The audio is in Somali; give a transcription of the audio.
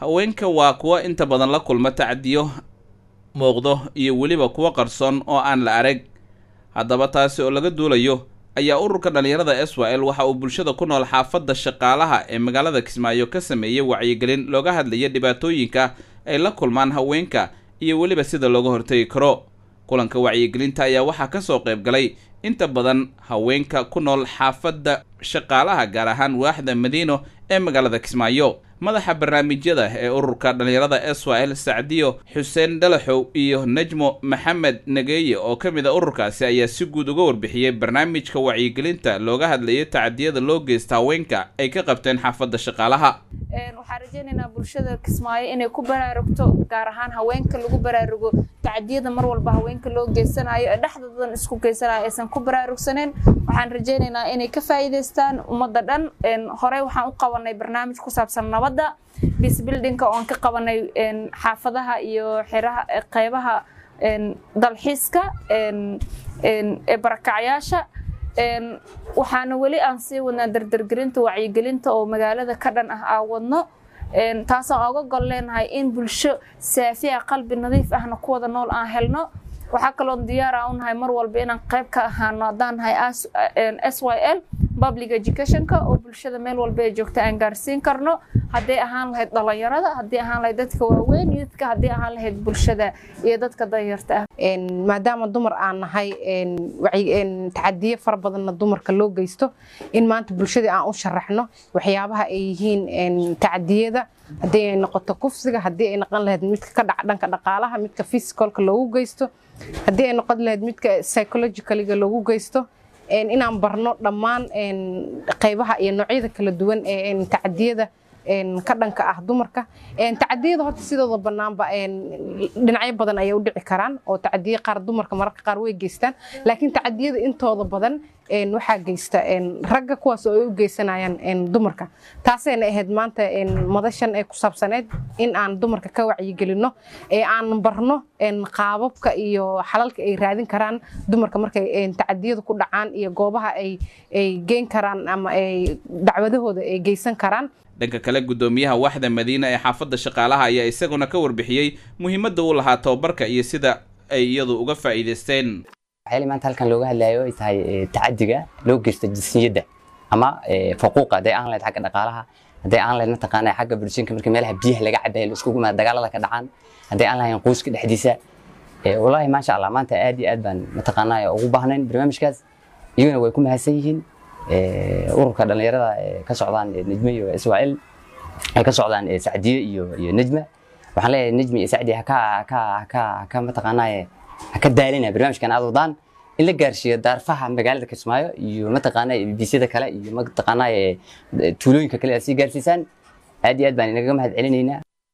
haweenka waa kuwo inta badan la kulma tacdiyo muuqdo iyo weliba kuwo qarsoon oo aan la arag haddaba taasi oo laga duulayo ayaa ururka dhallinyarada s y l waxa uu bulshada ku nool xaafadda shaqaalaha ee magaalada kismaayo ka sameeyey wacyigelin looga hadlaya dhibaatooyinka ay la kulmaan haweenka iyo weliba sida looga hortegi karo kulanka wacyigelinta ayaa waxaa ka soo qayb galay inta badan haweenka ku nool xaafadda shaqaalaha gaar ahaan waaxda madiino ee magaalada kismaayo madaxa barnaamijyada ee ururka dhallinyarada s y l sacdiyo xuseen dhalaxow iyo najmo maxamed nageeye oo ka mid a ururkaasi ayaa si guud uga warbixiyey barnaamijka wacyigelinta looga hadlayay tacadiyada loo geysta haweenka ay ka qabteen xaafadda shaqaalaha waxaan rajeynaynaa bulshada kismaayo inay ku baraarugto gaar ahaan haweenka lagu baraarugo tacadiyada mar walba haweenka loo geysanayo ee dhexdoodan isku geysanayo aysan ku baraarugsaneen waxaan rajeynaynaa inay ka faa'iidaystaan ummadda dhan horey waxaan u qabanay barnaamij ku saabsan nabadda bisbildinka oon ka qabanay xaafadaha iyo xiraha qeybaha dalxiiska ee barakacyaasha waxaana weli aan sii wadnaa dardargelinta wacyigelinta oo magaalada ka dhan ah aan wadno taasaan oga gol leenahay in bulsho saafiya qalbi nadiif ahna ku wada nool aan helno waxaa kaloon diyaar aan unahay mar walba inaan qayb ka ahaano haddaan nahay s y l public educationka oo bulshada meel walba ee joogta aan gaarsiin karno hadday ahaan lahayd dhalinyarada haddii ahaan lahayd dadka waaweyn iyo dadka haddii ahaan lahayd bulshada iyo dadka danyarta ah maadaama dumar aan nahay tacadiyo fara badanna dumarka loo geysto in maanta bulshadii aan u sharaxno waxyaabaha ay yihiin tacadiyada haddii ay noqoto kufsiga haddii ay noqon lahayd midka ka dhaca dhanka dhaqaalaha midka physicalka loogu geysto haddii ay noqon lahayd midka psychologicaliga loogu geysto inaan barno dhammaan qaybaha iyo noocyada kala duwan ee tacadiyada ka dhanka ah dumarka tacadiyada horta sidooda banaanba dhinacyo badan ayay u dhici karaan oo tacadiye qaar dumarka mararka qaar way geystaan laakiin tacadiyada intooda badan waxaa geysta ragga kuwaas oo ay u geysanayaan dumarka taasayna ahayd maanta madashan ee ku saabsaneyd in aan dumarka ka wacyigelino ee aan barno qaababka iyo xalalka ay raadin karaan dumarka markay tacadiyada ku dhacaan iyo goobaha ay geyn karaan ama ay dacwadahooda ay geysan karaan dhanka kale guddoomiyaha waaxda madiina ee xaafadda shaqaalaha ayaa isaguna ka warbixiyey muhiimadda uu lahaa tababarka iyo sida ay iyadu uga faa'iidaysteen waxyaali maanta halkan looga hadlayo ay tahay tacadiga loo geysta jinsiyadda ama faquuqa hadday aan lahayd xagga dhaqaalaha hadday aan lahayd mataqaana xagga bulshinka markii meelaha biyaha laga cabayo la iskugu imaada dagaalada ka dhacaan hadday aan lahayn qoyska dhexdiisa wallaahi maasha allah maanta aad iyo aad baan mataqaanaa ugu baahnayn barnaamijkaas iyaguna way ku mahadsan yihiin ururka dhallinyarada ka socdaan nejme iyo iswaa'il ay ka socdaan sacdiye iyo iyo nejma waxaan leeyahay nejmi iyo sacdiye haka haka haka haka mataqaanaaye haka daalina barnaamijkan aad wadaan in la gaarsiiyo daarfaha magaalada kismaayo iyo mataqaanaa biisyada kale iyo mataqaanaa tuulooyinka kale aad sii gaarsiisaan aad iyo aad baan inaga mahad celinaynaa